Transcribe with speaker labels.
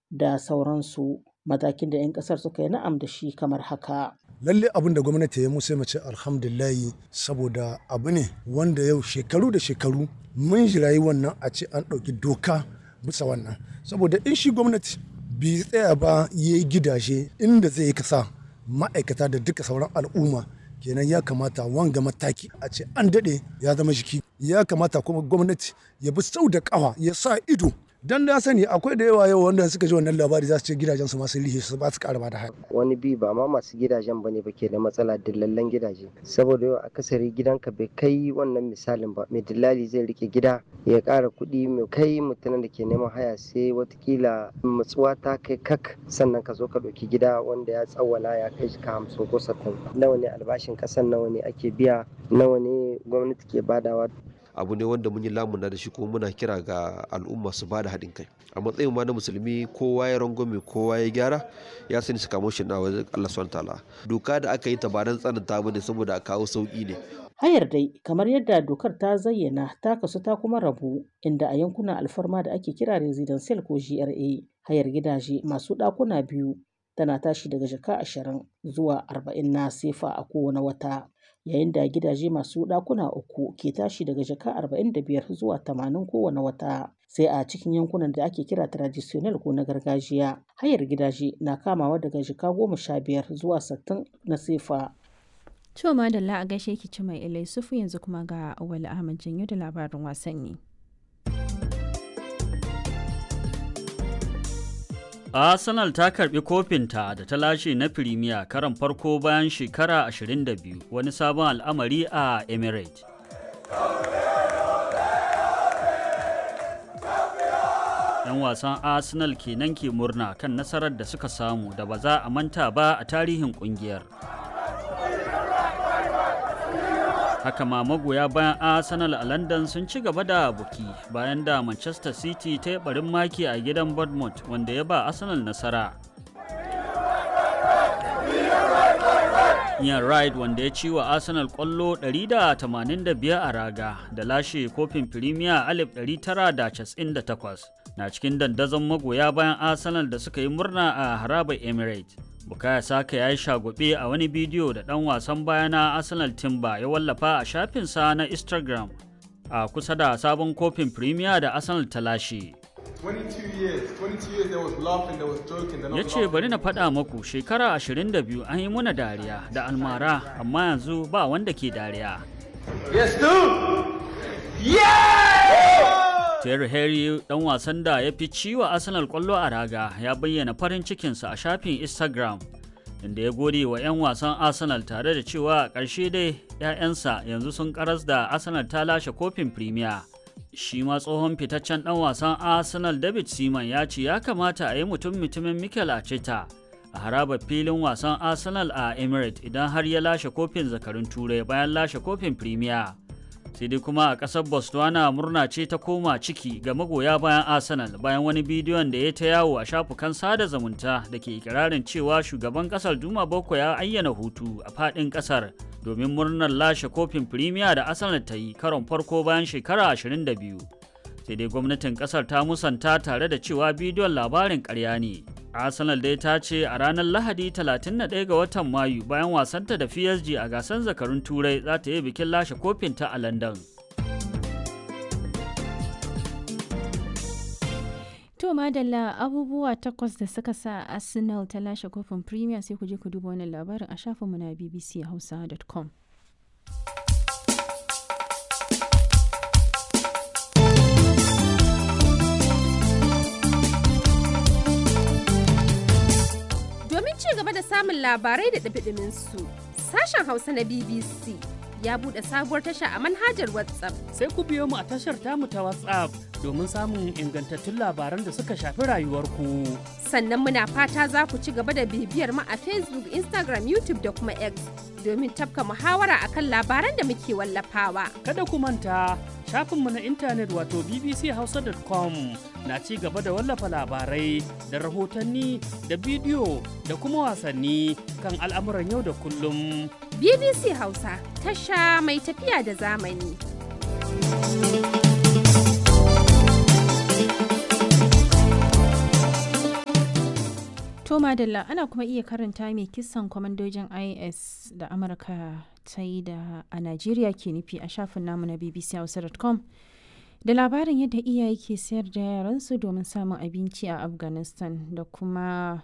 Speaker 1: da sauransu matakin da 'yan kasar suka yi na'am da shi kamar haka.
Speaker 2: lalle abin da gwamnati ya musu mace alhamdulillahi saboda abu ne wanda yau shekaru da shekaru mun jirayi wannan a ce an ɗauki doka bisa wannan saboda in shi gwamnati bai tsaya ba ya yi gidaje inda zai kasa ma'aikata da duka sauran al'umma kenan ya kamata wanga mataki a ce an daɗe ya zama jiki ya kamata kuma gwamnati ya bi sau da ƙafa ya sa ido dan da sani akwai da yawa yau wanda suka ji wannan labari za su ce gidajen su masu lihe su ba su ƙara ba da haya
Speaker 3: wani bi ba ma masu gidajen bane ba ke da matsala dillallen gidaje saboda yau akasari gidanka bai kai wannan misalin ba mai dillali zai rike gida ya ƙara kuɗi mai kai mutumin da ke neman haya sai watakila matsuwa ta kai kak sannan ka zo ka ɗauki gida wanda ya tsawwala ya kai shi ka hamsin ko sattin nawa ne albashin ƙasan nawa ne ake biya nawa ne gwamnati ke badawa
Speaker 4: abu ne wanda mun yi lamuna da shi kuma muna kira ga al'umma su ba da haɗin kai a matsayin ma na musulmi kowa ya rangwame kowa ya gyara ya sani su kamo shi na wajen Allah subhanahu ta'ala doka da aka yi ta ba dan tsananta bane saboda a kawo sauki ne
Speaker 1: Hayar dai kamar yadda dokar ta zayyana ta kasu ta kuma rabu inda a yankunan alfarma da ake kira residential ko GRA hayar gidaje masu ɗakuna biyu tana tashi daga jaka ashirin zuwa arba'in na sefa a kowane wata yayin da gidaje masu ɗakuna uku ke tashi daga jaka arba'in da biyar zuwa tamanin kowane wata sai a cikin yankunan da ake kira traditional ko na gargajiya hayar gidaje na kamawa daga jaka goma sha biyar zuwa sittin na sefa
Speaker 5: To madalla a gaishe ki ci mai ilai sufu yanzu kuma ga Awali Ahmad Janyo da labarin wasanni.
Speaker 6: Arsenal ta karbi kofinta da ta lashe na Firimiya karan farko bayan shekara 22 wani sabon al'amari a Emirates. ‘Yan wasan Arsenal kenan ke murna kan nasarar da suka samu da ba za a manta ba a tarihin kungiyar. haka ma magoya bayan arsenal a london sun ci gaba da buki bayan da manchester city ta yi barin maki a gidan bournemouth wanda ya ba arsenal nasara Ian Wright wanda ya ci wa Arsenal kwallo 185 a raga da lashe kofin Premier 1998 na cikin dandazon magoya bayan Arsenal da suka yi murna a harabar Emirates. Bukaya Saka ya yi shagwabe a wani bidiyo da ɗan wasan baya na Arsenal Timber ya wallafa a shafinsa na Instagram a kusa da sabon kofin Premier da Arsenal ta lashe. Ya ce bari na faɗa maku shekara 22 an yi muna dariya da almara amma yanzu ba wanda ke dariya.
Speaker 7: Yes, dude! Yeah!
Speaker 6: Terry Henry dan wasan da ya fi ciwa Arsenal kwallo a raga ya bayyana farin cikinsa a shafin Instagram inda ya gode wa 'yan wasan Arsenal tare da cewa a ƙarshe dai 'ya'yansa yanzu sun karas da Arsenal ta lashe kofin Premier. Shi ma tsohon fitaccen dan wasan Arsenal David Seaman ya ce ya kamata a yi mutum mutumin Mikel Arteta a harabar filin wasan Arsenal a Emirates idan har ya lashe kofin zakarun Turai bayan lashe kofin Premier. sai dai kuma a ƙasar botswana murna ce ta koma ciki ga magoya bayan arsenal bayan wani bidiyon da ya ta yawo a shafukan sada zumunta da ke ikirarin cewa shugaban ƙasar duma boko ya ayyana hutu a faɗin ƙasar domin murnar lashe kofin firimiya da arsenal ta yi karon farko bayan shekara 22 sai dai gwamnatin ƙasar ta musanta tare da cewa bidiyon labarin ƙarya ne arsenal dai ta ce a ranar lahadi 31 ga watan mayu bayan wasanta da psg a gasar zakarun turai za ta yi bikin lashe kofin ta a london
Speaker 5: To madalla abubuwa takwas da suka sa Arsenal ta lashe kofin Premier sai ku je ku duba wannan labarin a shafinmu na bbchausa.com.
Speaker 8: ci gaba da samun labarai da ɗabiɗimin su sashen hausa na bbc ya buɗe sabuwar tasha a manhajar whatsapp
Speaker 9: sai ku biyo mu a tashar tamu ta whatsapp domin samun ingantattun labaran da suka shafi rayuwarku
Speaker 8: sannan muna fata za ku ci gaba da bibiyar mu a facebook instagram youtube da kuma x domin tafka muhawara akan labaran da muke wallafawa
Speaker 9: kada ku manta shafinmu na intanet wato bbchausa.com na ci gaba da wallafa labarai da rahotanni da bidiyo da kuma wasanni kan al'amuran yau da kullum.
Speaker 8: BBC Hausa tasha mai tafiya da zamani.
Speaker 5: To Madalla ana kuma iya karanta mai kisan kwamandojin IS da Amurka ta yi da a Najeriya ke nufi a shafin namu na bbchausa.com da labarin yadda iyaye ke sayar da yaransu domin samun abinci a Afghanistan da kuma